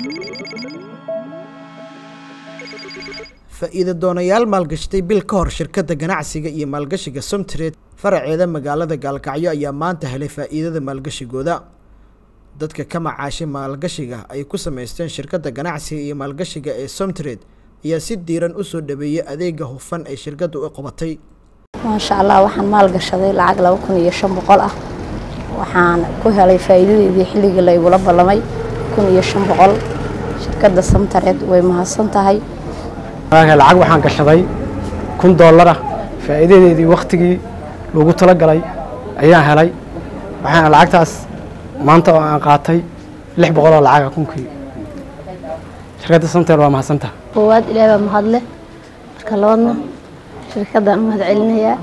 faa'iido doonayaal maalgashatay bil ka hor shirkadda ganacsiga iyo maalgashiga somtred faraceeda magaalada gaalkacyo ayaa maanta helay faa'iidada maalgashigooda dadka ka macaashay maalgashiga ay ku samaysteen shirkadda ganacsiga iyo maalgashiga ee somtred ayaa si diiran u soo dhaweeyey adeega hufan ay shirkaddu u qabatay maasha allah waxaan maalgashaday lacag laba kun iyo shan boqol ah waxaan ku helay faa'iidadeedii xilligii la igula ballamay kun iyo shan boqol shirkadda samtareed way mahadsan tahay lacag waxaan gashaday kun dollar ah faa'iidadeedii wakhtigii lagu talagalay ayaan helay waxaan lacagtaas maanta oo aan qaatay lix boqol oo lacaga kunkii shirkadda samtareed waa mahadsantaha koowaad ilaahay baa mahadle marka labaadna shirkaddan u mahad celinayaa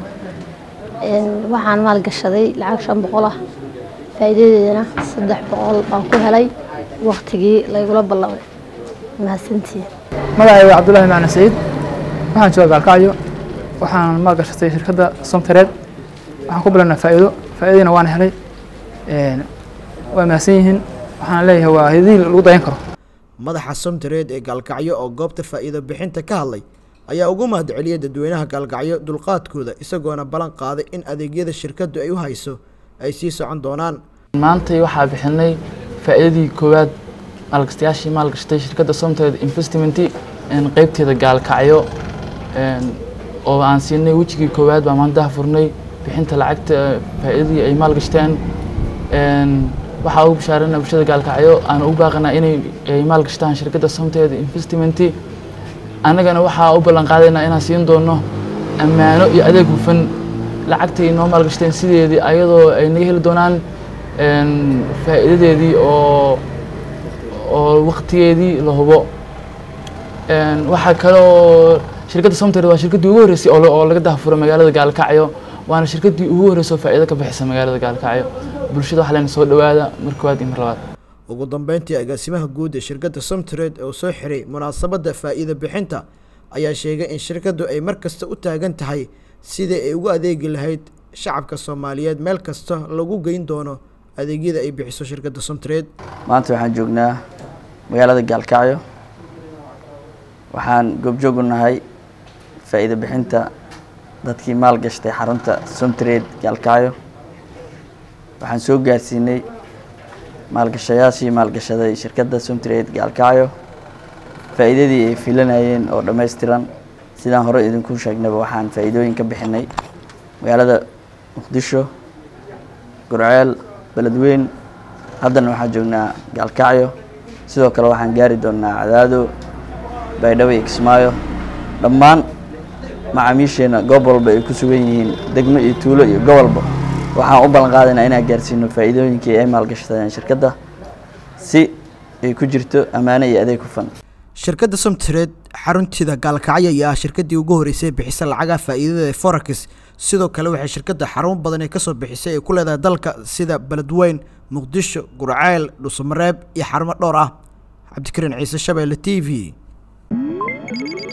waxaan maalgashaday lacag shan boqol ah faa'iidadeedana saddex boqol baan ku helay wakhtigii laygula ballamay mahadsantihiin magacayga cabdullaahi macna saciid waxaan jooga gaalkacyo waxaan maalgashatay shirkadda somtareed waxaan ku bilowna faa'iido faa'iidadiina waan helay waa mahadsan yihiin waxaan leeyahay waa hedii lagu dayan karo madaxa somtareed ee gaalkacyo oo goobta faa'iido bixinta ka hadlay ayaa ugu mahad celiyay dadweynaha gaalkacyo dulqaadkooda isagoona ballan qaaday in adeegyada shirkaddu ay u hayso ay sii socon doonaan maantay waxaa bixinay faa'iidadii koowaad maalgastayaashii maalgashatay shirkadda somtareed investment qeybteeda gaalkacyo oo aan siinay wejigii koowaad baa maantaha furnay bixinta lacagta faa'iidadii ay maalgashteen waxaa ugu bashaarana bulshada gaalkacyo aan ugu baaqanaa inay maalgashtaan shirkadda somtareed investment annagana waxaa u ballan qaadaynaa inaan siin doono ammaano iyo adeeg hufan lacagtay noo maalgashteen sideedii ayadoo ay naga heli doonaan faa'iidadeedii oo oo waktigeedii la hubo waxaa kale oo shirkadda somtareed waa shirkaddii ugu horreysay oo laga dahfuro magaalada gaalkacyo waana shirkaddii ugu horreysay oo faa'iido ka bixisa magaalada gaalkacyo bulshada waxaa leena soo dhowaada mar koowaad iyo mar labaad ugu dambeyntii agaasimaha guud ee shirkadda somtareed oo soo xiray munaasabadda faa'iido bixinta ayaa sheegay in shirkaddu ay mar kasta u taagan tahay sidai ay ugu adeegi lahayd shacabka soomaaliyeed meel kasta lagu geyn doono adeegyada ay bixiso shirkadda somtareed maanta waxaan joognaa magaalada gaalkacyo waxaan goobjoog u nahay faa'iido bixinta dadkii maalgashtay xarunta somtareed gaalkacyo waxaan soo gaarsiinay maalgashayaashii maalgashaday shirkadda somtareed gaalkacyo faa'iidadii ay filanayeen oo dhammaystiran sidaan hore idinku sheegnaba waxaan faa'iidooyin ka bixinay magaalada muqdisho gurceel beledweyn haddana waxaan joognaa gaalkacyo sidoo kale waxaan gaari doonnaa cadaado baydhabo iyo kismaayo dhammaan macaamiisheenna goob walba ay ku sugan yihiin degmo iyo tuulo iyo gobolba waxaan u ballan qaadaynaa inaan gaarsiino faa'iidooyinkii ay maalgashadeen shirkadda si ay ku jirto ammaano iyo adeeg hufan shirkadda somtareed xarunteeda gaalkacyo ayaa ah shirkaddii ugu horreysay bixisa lacagaha faa'iidada ee forex sidoo kale waxay shirkadda xarumo badan ee kasoo bixisay ay ku leedahay dalka sida beledweyn muqdisho gurceel dhuusamareeb iyo xarumo dhowr ah cabdikariin ciise shabeelle t v